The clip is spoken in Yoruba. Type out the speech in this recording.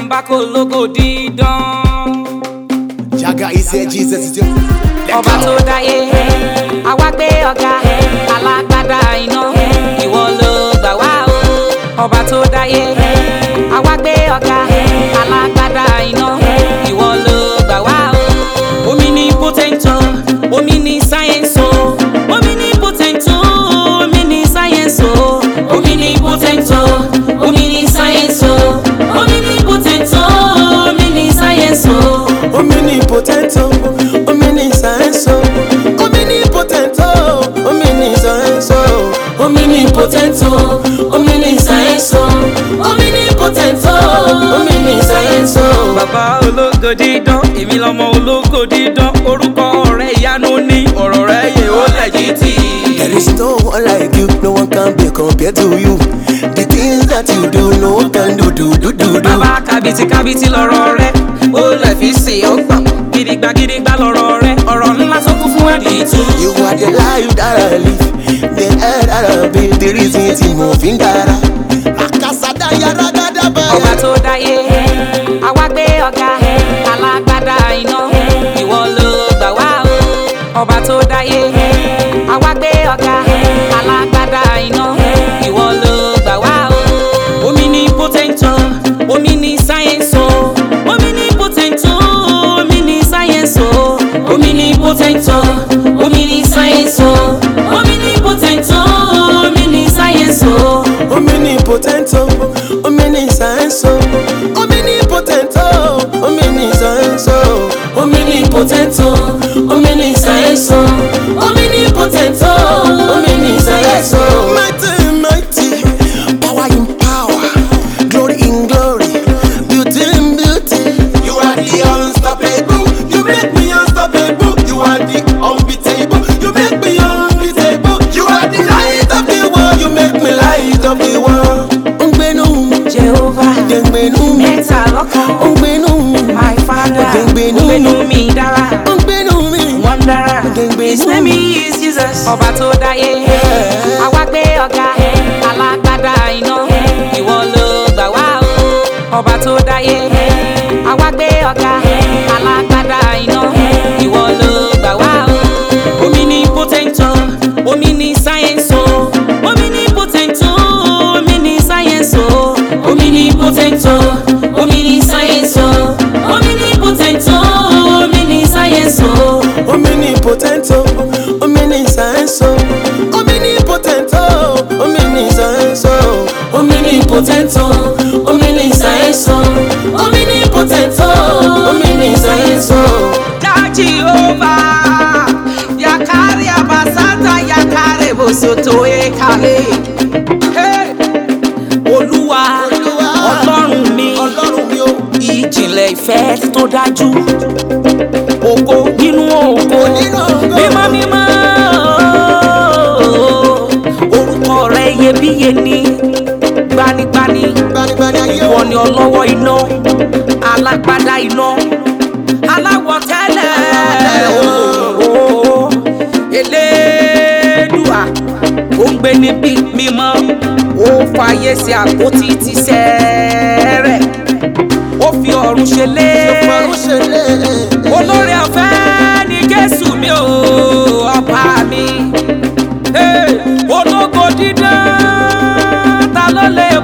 bá kó lógo dídán. Jaga is here, Jesus is here. Let ọba go. tó dáyé àwa gbé ọ̀gá alágbádá iná ìwọ ló gbà wá o. ọba tó dáyé àwa gbé ọ̀gá alágbádá iná ìwọ ló gbà wá o. omi ní potento omi ní sáyẹ́nsì o omi ní potento omi ní sáyẹ́nsì o omi ní potento omi ní sáyẹ́nsì o omi ní potento omi ní sáyẹ́nsì o. Omnipotent, oh, omniscience, oh, omnipotent, oh, omniscience, oh, omnipotent, oh, omniscience, oh, omnipotent, oh, omniscience, oh. bàbá ológo dídán èmi lọmọ ológo dídán orúkọ rẹ ìyanu ní ọ̀rọ̀ rẹ yẹ ó lẹ́jìtì. There is no one like you, no one can be compared to you. The things that you do, no one can do, do, do, do, do. bàbá kábìtì kábìtì lọ̀rọ̀ rẹ ó lẹ̀ fi ṣe ọgbọ̀n gidigba gidigba lọ̀rọ̀ rẹ ọ̀rọ̀ ńlá tó kún fún ẹ̀dì tú. You are the life that I live, the air that I breathe, the reason tí mo fi ń dára. Akasada yàrá gada bẹ́ẹ̀. ọba tó dáyé àwa gbé ọ̀gá alágbádá iná ìwọ ló gbà wá o. ọba tó dáyé àwa gbé ọ̀gá alágbádá iná ìwọ ló gbà wá o. omi ní potento omi ní sáyẹ́nsì o omi ní potento omi ní sáyẹ́nsì o omi ní potento omi ní sáyẹ́nsì o omi ní potento omi ní sáyẹ́nsì o. Omnipotent, oh, omniscience, oh, omnipotent, oh, omniscience, oh, omnipotent, oh, omniscience, oh, omnipotent, oh, omniscience, oh. Mighty, mighty, power in power, glory in glory, beauty in beauty. You are the unstoppable. You make me unstoppable. You are the unbeatable. You make me unbeatable. You are the light of the world. You make me light of the world. Ngbenu, Jehovah. ngbenu, mẹ́ta lọ́kan. ngbenu, my father. Ògbénu. ògbénu mi dára. ngbenu mi. wọ́n dára. Ògbénu. his name is Jesus. ọba tó dáyé. àwa gbé ọ̀gá alágbádá iná. ìwọ ló gbà wá o. ọba tó dáyé. àwa gbé ọ̀gá alágbádá iná. ìwọ ló gbà wá o. omi ní potento omi ní sáyẹ́nsì o. omi ní potento omi ní sáyẹ́nsì o. omi ní potento omi ní sáyẹ́nsì o. omi ní potento omi ní sáyẹ́nsì o. Omnipotent, oh, omniscience, oh, omnipotent, oh, omniscience, oh, omnipotent, oh, omniscience, oh, omnipotent, oh, omniscience, oh. Ya Jehovah, yakari abasata yakare bosoto ekale. Hey! Olúwa, Olúwa, Ọlọ́run mi, Ọlọ́run mi o. ìjìnlẹ̀ ìfẹ́ tó dájú. Ògo nínú ògo, Nínú ògo. mímọ́ mímọ́. Orúkọ rẹ̀ iyebíye ni gbanigbani. Gbanigbani ayé o. Ìwọ ni ọlọ́wọ́ iná, alágbádá iná, aláwọ̀ tẹ́lẹ̀ ooo. Elédùà, ó ń gbé níbi mímọ́, ó fàyè sí àpótí ti sẹ́rẹ̀, ó fi ọ̀run ṣe lé. Ọ̀run ṣe lé. Olórí ọ̀fẹ́ ni Jésù mi ò ọba mi. Hey, Ológo dídán, ta ló lè